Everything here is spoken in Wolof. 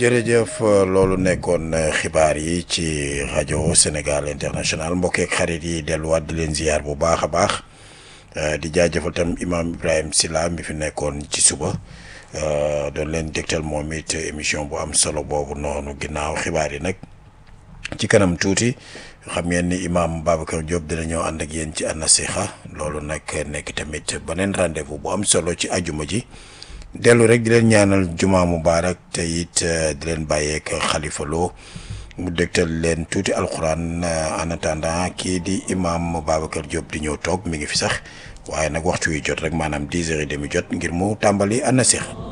jërëjëf loolu nekkoon xibaar yi ci rajo Sénégal international mbokkeek xarit yi delluwaat di leen ziar bu baax a baax di jaajëfal tam imaam Ibrahima Silla mi fi nekkoon ci suba doon leen dégtal moom it émission bu am solo boobu noonu ginnaaw xibaar yi nag ci kanam tuuti xam ngeen ni imaam Babacar Diop dina ñëw ànd ak yéen ci An-Nasiha loolu nag nekk tamit beneen rendez-vous bu am solo ci ajuma ji. dellu rek di leen ñaanal juma mubaarak te it di leen bàyyeek Khalifa Lo mu dégtal leen tuuti alxuraan en attendant kii di imam Babacar Diop di ñëw toog mi ngi fi sax waaye nag waxtu wi jot rek maanaam dix heures et demi jot ngir mu tàmbali An-Nasiha